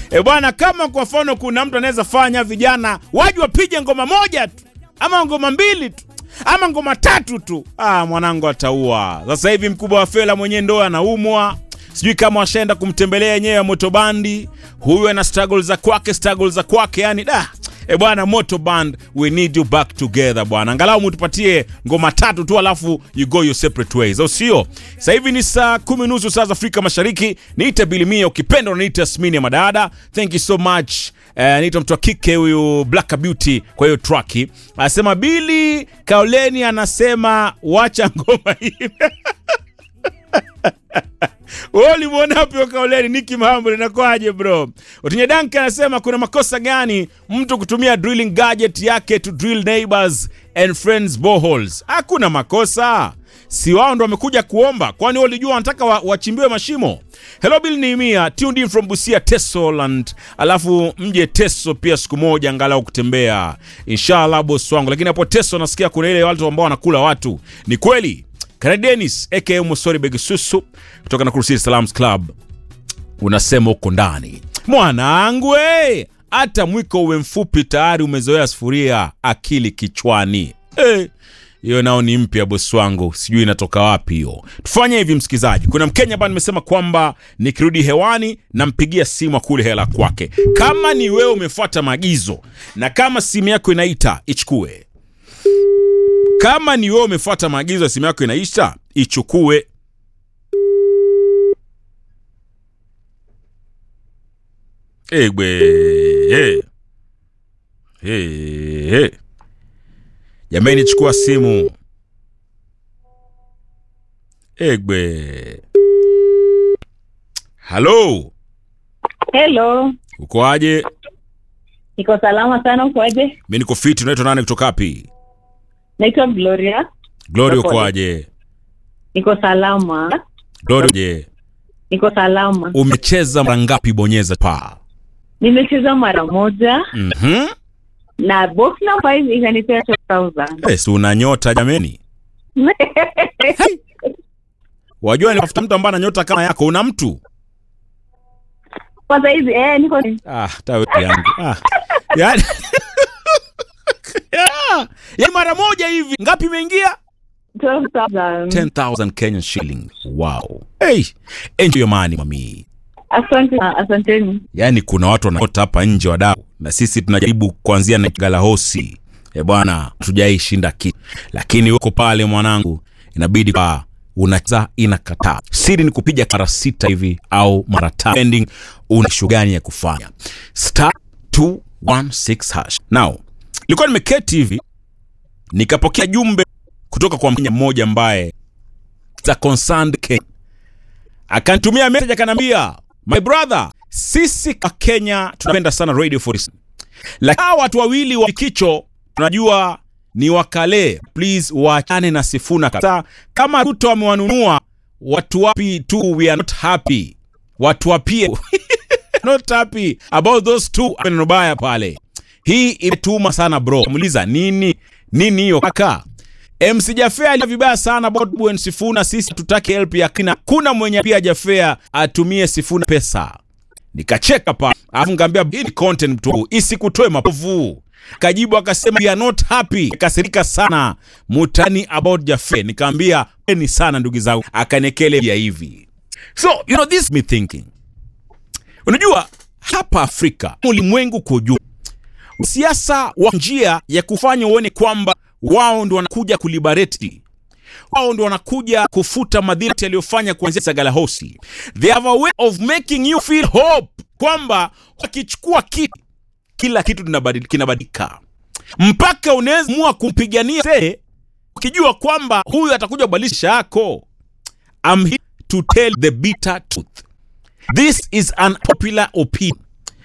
E bwana, kama kwa mfano kuna mtu anaweza fanya vijana waje wapige ngoma moja tu ama ngoma mbili tu ama ngoma tatu tu, ah, mwanangu ataua. Sasa hivi mkubwa wa Fela mwenyewe ndo anaumwa, sijui kama washaenda kumtembelea yenyewe Motobandi. Huyu ana struggle za kwake, struggle za kwake, yani da E bwana, Moto Band, we need you back together bwana, angalau mutupatie ngoma tatu tu, alafu you go your separate ways, au sio? Sasa hivi ni saa kumi nusu saa za Afrika Mashariki. Niite Bilimia, ukipenda unaniita Smini ya Madada. Thank you so much. Eh, niita mtu wa kike huyu Black Beauty kwa hiyo traki. Anasema Bili Kaoleni anasema wacha ngoma hii wewe ulimwona wapi Kaoleni? Niki Mahambo linakwaje bro? Otinye Danke anasema kuna makosa gani mtu kutumia drilling gadget yake to drill neighbors and friends boreholes? Hakuna makosa, si wao ndo wamekuja kuomba? Kwani wao walijua wanataka wa, wachimbiwe mashimo? Hello Bill Neemia, tuned in from Busia Tesoland, alafu mje Teso pia siku moja angalau kutembea inshallah, boss wangu. Lakini hapo Teso nasikia kuna ile watu ambao wanakula watu, ni kweli? Kara Dennis aka Mosori Begisusu kutoka na Crusader Salams Club unasema uko ndani mwanangu, hey, hata mwiko uwe mfupi tayari umezoea sufuria, akili kichwani. Hey, hiyo nao ni mpya bosi wangu, sijui inatoka wapi hiyo. Tufanye hivi msikizaji, kuna Mkenya ambaye nimesema kwamba nikirudi hewani nampigia simu kule hela kwake. Kama ni wewe umefuata maagizo na kama simu yako inaita ichukue kama ni wewe umefuata maagizo ya simu yako inaisha, ichukue. Egwe hey. Hey, hey. Jamani, chukua simu. Egwe, halo, Hello, uko aje? niko salama sana. Ukoaje? Mi niko fiti. Unaitwa nani kutoka wapi? Naitwa Gloria, Glory, Uko uko aje? aje? niko salama, Glory, je, niko salama. umecheza mara ngapi? Bonyeza pa. Nimecheza mara moja Mhm. na box number 5 ikanipea 2000 Eh, si una nyota jameni. Wajua ni tafuta mtu ambaye ana nyota kama yako. Una mtu? kwa saizi eh, niko Ah, tawe yangu. Ah. Yaani yeah. Yaani mara moja hivi ngapi imeingia? 12000 10,000 Kenyan shilling. Wow. Hey, enjoy your money mami. Asante, asanteni. Yaani kuna watu wanaota hapa nje wadau, na sisi tunajaribu kuanzia na galahosi. Eh bwana, tujai shinda kitu, lakini uko pale mwanangu, inabidi pa unacheza inakataa. Siri ni kupiga mara sita hivi au mara tano, depending una shughuli gani ya kufanya. Star 216 hash. Now, nilikuwa nimeketi hivi nikapokea jumbe kutoka kwa Mkenya mmoja ambaye za concerned Kenya akanitumia message akanambia, my brother, sisi kwa Kenya tunapenda sana Radio 47 lakini hawa watu wawili wa kicho tunajua ni wakale, please waachane na Sifuna kabisa. Kama Ruto amewanunua watu wapi tu, we are not happy. Watu wapie not happy about those two. Neno baya pale, hii imetuma sana bro. Muuliza nini nini hiyo kaka MC Jafea alia vibaya sana about Bwen Sifuna. Sisi tutake help ya kina, kuna mwenye pia Jafea atumie Sifuna pesa. Nikacheka pa alafu ngambia hii ni content mtu wangu, isikutoe mapovu. Kajibu akasema we are not happy, kasirika sana mutani about Jafea. Nikaambia ni sana ndugu zangu, akanekele ya hivi. So you know this me thinking, unajua hapa Afrika, ulimwengu kwa ujumla siasa wa njia ya kufanya uone kwamba wao ndo wanakuja kuliberate, wao ndo wanakuja kufuta madhira yaliyofanya kuanzia Sagalahosi. They have a way of making you feel hope kwamba wakichukua kitu kila kitu kinabadil- kinabadilika, mpaka unaweza mua kumpigania se ukijua kwamba huyu atakuja kubadilisha yako. I'm here to tell the bitter truth. This is an popular opinion